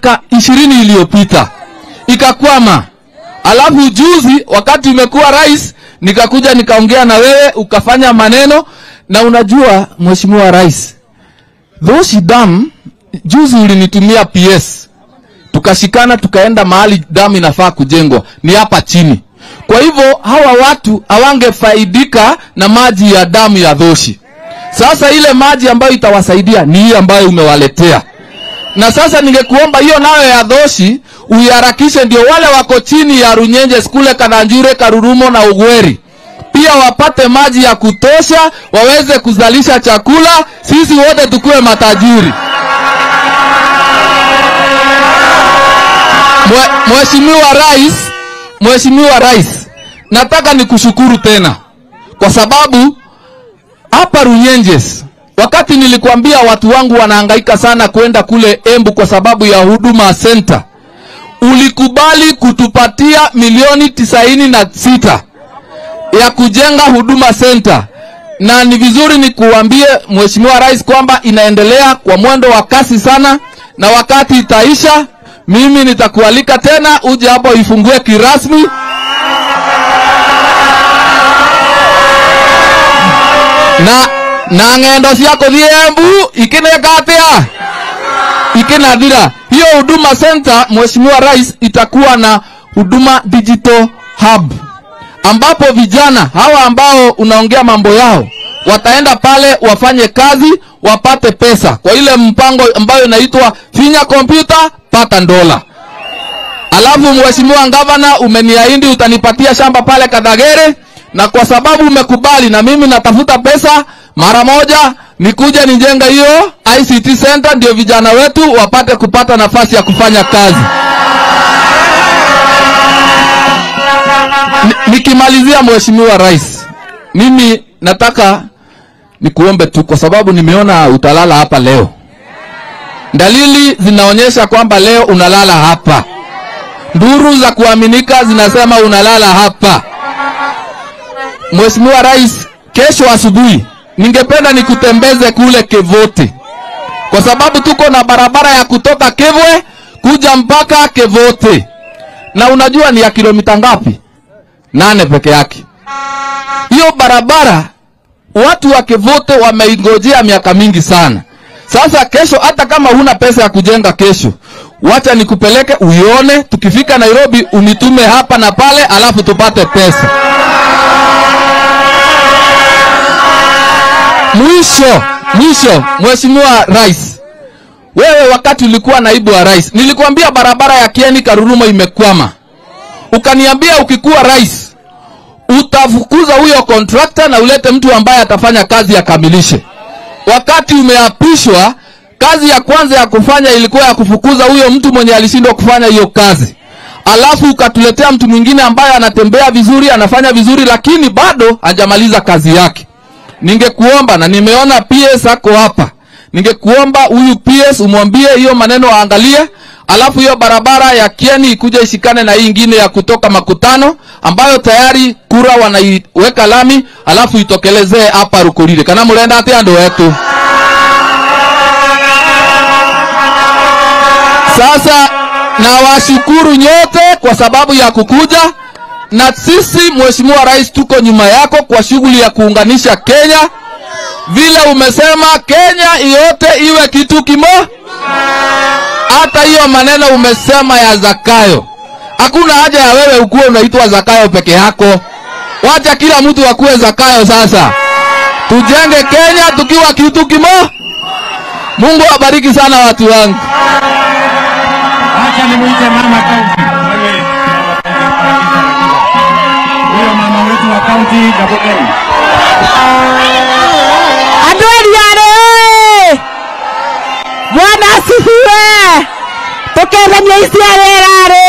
miaka ishirini iliyopita ikakwama. Alafu juzi wakati umekuwa rais, nikakuja nikaongea na wewe ukafanya maneno, na unajua mheshimiwa rais, Dhoshi Dam juzi ulinitumia PS tukashikana tukaenda mahali damu inafaa kujengwa ni hapa chini. Kwa hivyo hawa watu hawangefaidika na maji ya damu ya Dhoshi. Sasa ile maji ambayo itawasaidia ni hii ambayo umewaletea, na sasa ningekuomba hiyo nayo ya Dhoshi uiharakishe, ndio wale wako chini ya Runyenje kule Kananjure, Karurumo na Ugweri pia wapate maji ya kutosha, waweze kuzalisha chakula, sisi wote tukuwe matajiri. Mwe- Mheshimiwa Rais, Mheshimiwa Rais, nataka nikushukuru tena kwa sababu hapa Runyenjes, wakati nilikwambia watu wangu wanahangaika sana kwenda kule Embu kwa sababu ya huduma center, ulikubali kutupatia milioni tisaini na sita ya kujenga huduma center, na ni vizuri nikuambie Mheshimiwa Rais kwamba inaendelea kwa mwendo wa kasi sana, na wakati itaisha, mimi nitakualika tena uje hapo ifungue kirasmi na na ng'endo cia kuthie Embu ikineka atia ikinathira. Hiyo huduma center, Mheshimiwa Rais, itakuwa na huduma digital hub ambapo vijana hawa ambao unaongea mambo yao wataenda pale wafanye kazi wapate pesa kwa ile mpango ambayo inaitwa finya kompyuta pata dola. Alafu mheshimiwa gavana, umeniahidi utanipatia shamba pale Kadagere, na kwa sababu umekubali, na mimi natafuta pesa mara moja nikuje nijenge hiyo ICT center, ndio vijana wetu wapate kupata nafasi ya kufanya kazi. Ni- nikimalizia mheshimiwa rais, mimi nataka nikuombe tu, kwa sababu nimeona utalala hapa leo. Dalili zinaonyesha kwamba leo unalala hapa, nduru za kuaminika zinasema unalala hapa. Mheshimiwa Rais, kesho asubuhi ningependa nikutembeze kule Kevote, kwa sababu tuko na barabara ya kutoka Kevwe kuja mpaka Kevote, na unajua ni ya kilomita ngapi? nane peke yake. Hiyo barabara watu wa Kevote wameingojea miaka mingi sana. Sasa kesho, hata kama huna pesa ya kujenga kesho, wacha nikupeleke uione. Tukifika Nairobi unitume hapa na pale, alafu tupate pesa. Mwisho mwisho, Mheshimiwa Rais, wewe wakati ulikuwa naibu wa rais, nilikwambia barabara ya Kieni Karurumo imekwama, ukaniambia ukikuwa rais utafukuza huyo kontrakta na ulete mtu ambaye atafanya kazi akamilishe. Wakati umeapishwa, kazi ya kwanza ya kufanya ilikuwa ya kufukuza huyo mtu mwenye alishindwa kufanya hiyo kazi, alafu ukatuletea mtu mwingine ambaye anatembea vizuri, anafanya vizuri, lakini bado hajamaliza kazi yake. Ningekuomba na nimeona PS ako hapa, ningekuomba huyu PS umwambie hiyo maneno aangalie, alafu hiyo barabara ya Kieni ikuje ishikane na hii ingine ya kutoka Makutano ambayo tayari kura wanaiweka lami, alafu itokelezee hapa Rukurire. Kana murenda atia andu wetu Sasa nawashukuru nyote kwa sababu ya kukuja, na sisi Mheshimiwa Rais tuko nyuma yako kwa shughuli ya kuunganisha Kenya. Vile umesema Kenya yote iwe kitu kimo. Hata hiyo maneno umesema ya Zakayo, hakuna haja ya wewe ukuwe unaitwa Zakayo peke yako. Wacha kila mtu akuwe Zakayo. Sasa tujenge Kenya tukiwa kitu kimo. Mungu awabariki sana watu wangu. Acha nimuite mama kaunti. Huyo mama wetu wa kaunti Gabogeni. Andũ eriarĩ ĩ! Bwana asifiwe! Tũkeithanie icia wĩra rĩ!